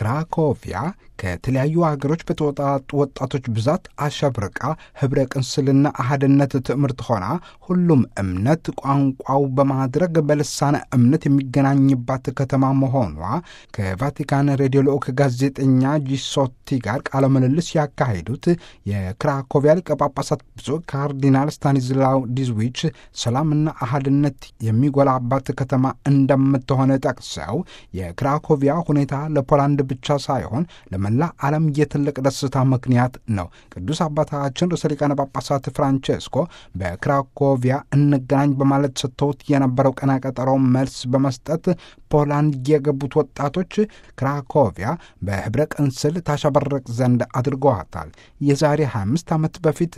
ክራኮቪያ ከተለያዩ ሀገሮች በተወጣጡ ወጣቶች ብዛት አሸብርቃ ህብረ ቅንስልና አህድነት ትምህርት ሆና ሁሉም እምነት ቋንቋው በማድረግ በልሳነ እምነት የሚገናኝባት ከተማ መሆኗ ከቫቲካን ሬዲዮ ልዑክ ጋዜጠኛ ጂሶቲ ጋር ቃለ ምልልስ ያካሄዱት የክራኮቪያ ሊቀ ጳጳሳት ብፁዕ ካርዲናል ስታኒዝላው ዲዝዊች ሰላምና አህድነት የሚጎላባት ከተማ እንደምትሆነ ጠቅሰው የክራኮቪያ ሁኔታ ለፖላንድ ብቻ ሳይሆን ለመላ ዓለም የትልቅ ደስታ ምክንያት ነው። ቅዱስ አባታችን ርዕሰ ሊቃነ ጳጳሳት ፍራንቼስኮ በክራኮቪያ እንገናኝ በማለት ሰጥተውት የነበረው ቀነ ቀጠሮ መልስ በመስጠት ፖላንድ የገቡት ወጣቶች ክራኮቪያ በህብረ ቅንስል ታሸበረቅ ዘንድ አድርገዋታል። የዛሬ 25 ዓመት በፊት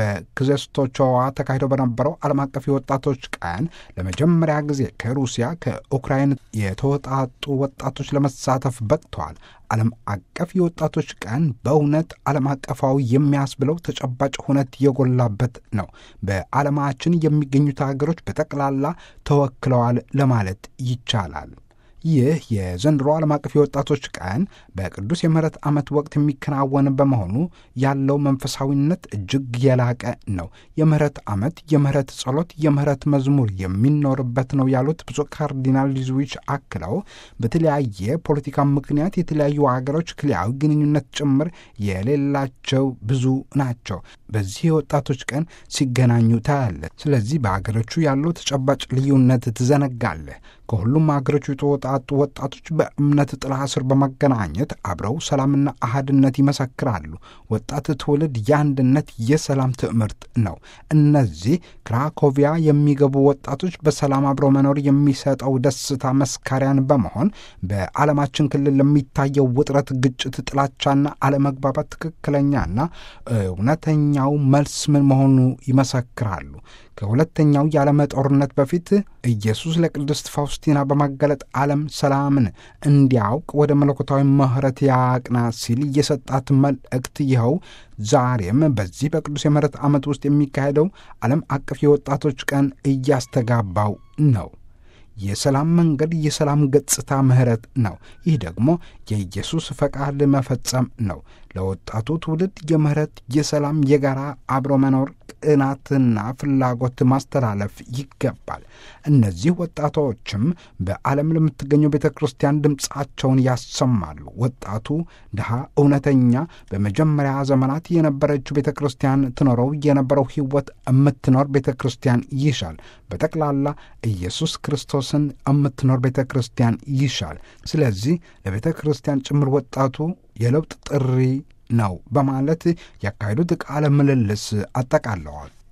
በክዘስቶቾዋ ተካሂደው በነበረው ዓለም አቀፍ የወጣቶች ቀን ለመጀመሪያ ጊዜ ከሩሲያ ከኡክራይን የተወጣጡ ወጣቶች ለመሳተፍ በቅተዋል። ዓለም አቀፍ የወጣቶች ቀን በእውነት ዓለም አቀፋዊ የሚያስብለው ተጨባጭ ሁነት የጎላበት ነው። በዓለማችን የሚገኙት ሀገሮች በጠቅላላ ተወክለዋል ለማለት ይቻላል። ይህ የዘንድሮ ዓለም አቀፍ የወጣቶች ቀን በቅዱስ የምህረት ዓመት ወቅት የሚከናወን በመሆኑ ያለው መንፈሳዊነት እጅግ የላቀ ነው። የምህረት ዓመት የምህረት ጸሎት፣ የምህረት መዝሙር የሚኖርበት ነው ያሉት ብፁዕ ካርዲናል ሊዝዊች አክለው በተለያየ ፖለቲካ ምክንያት የተለያዩ አገሮች ክልያዊ ግንኙነት ጭምር የሌላቸው ብዙ ናቸው። በዚህ የወጣቶች ቀን ሲገናኙ ታያለህ። ስለዚህ በአገሮቹ ያለው ተጨባጭ ልዩነት ትዘነጋለህ። ከሁሉም አገሮቹ የተወጣጡ ወጣቶች በእምነት ጥላ ስር በመገናኘት አብረው ሰላምና አህድነት ይመሰክራሉ። ወጣት ትውልድ የአንድነት የሰላም ትምህርት ነው። እነዚህ ክራኮቪያ የሚገቡ ወጣቶች በሰላም አብረው መኖር የሚሰጠው ደስታ መስካሪያን በመሆን በዓለማችን ክልል ለሚታየው ውጥረት፣ ግጭት፣ ጥላቻና አለመግባባት ትክክለኛና እውነተኛው መልስ ምን መሆኑ ይመሰክራሉ። ከሁለተኛው የዓለም ጦርነት በፊት ኢየሱስ ለቅድስት ፋውስቲና በማገለጥ ዓለም ሰላምን እንዲያውቅ ወደ መለኮታዊ ምሕረት ያቅና ሲል የሰጣት መልእክት ይኸው ዛሬም በዚህ በቅዱስ የምሕረት ዓመት ውስጥ የሚካሄደው ዓለም አቀፍ የወጣቶች ቀን እያስተጋባው ነው። የሰላም መንገድ የሰላም ገጽታ ምሕረት ነው። ይህ ደግሞ የኢየሱስ ፈቃድ መፈጸም ነው። ለወጣቱ ትውልድ የምሕረት የሰላም፣ የጋራ አብሮ መኖር ቅናትና ፍላጎት ማስተላለፍ ይገባል። እነዚህ ወጣቶችም በዓለም ለምትገኘው ቤተ ክርስቲያን ድምፃቸውን ያሰማሉ። ወጣቱ ድሃ እውነተኛ በመጀመሪያ ዘመናት የነበረችው ቤተ ክርስቲያን ትኖረው የነበረው ሕይወት የምትኖር ቤተ ክርስቲያን ይሻል። በጠቅላላ ኢየሱስ ክርስቶስን የምትኖር ቤተ ክርስቲያን ይሻል። ስለዚህ ለቤተ ክርስቲያን ጭምር ወጣቱ የለውጥ ጥሪ ነው በማለት ያካሄዱት ቃለ ምልልስ አጠቃለዋል።